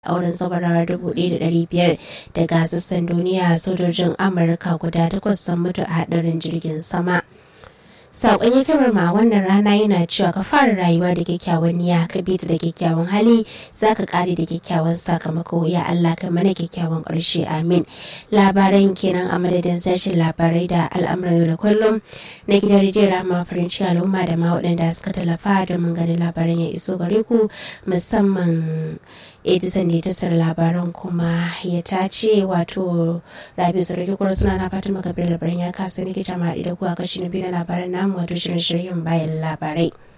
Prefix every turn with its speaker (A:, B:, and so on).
A: auren zabarar dubu ɗaya da ɗari biyar daga sassan duniya sojojin amurka guda takwas sun mutu a haɗarin jirgin sama saƙon hikimar ma wannan rana yana cewa ka fara rayuwa da kyakkyawan niyya ka bi da kyakkyawan hali za ka ƙare da kyakkyawan sakamako ya Allah ka mana kyakkyawan ƙarshe amin labaran kenan a madadin sashen labarai da al'amuran yau da kullum na gidan rediyon rama farin ciki al'umma da ma waɗanda suka tallafa domin ganin labaran ya iso gare ku musamman edison da ya tasar labaran kuma ya tace wato rabi sarki kura suna na fatima kabir labaran ya kasa nikita ma da ku a kashi na biyu na labaran namu wato shirin shiryen bayan labarai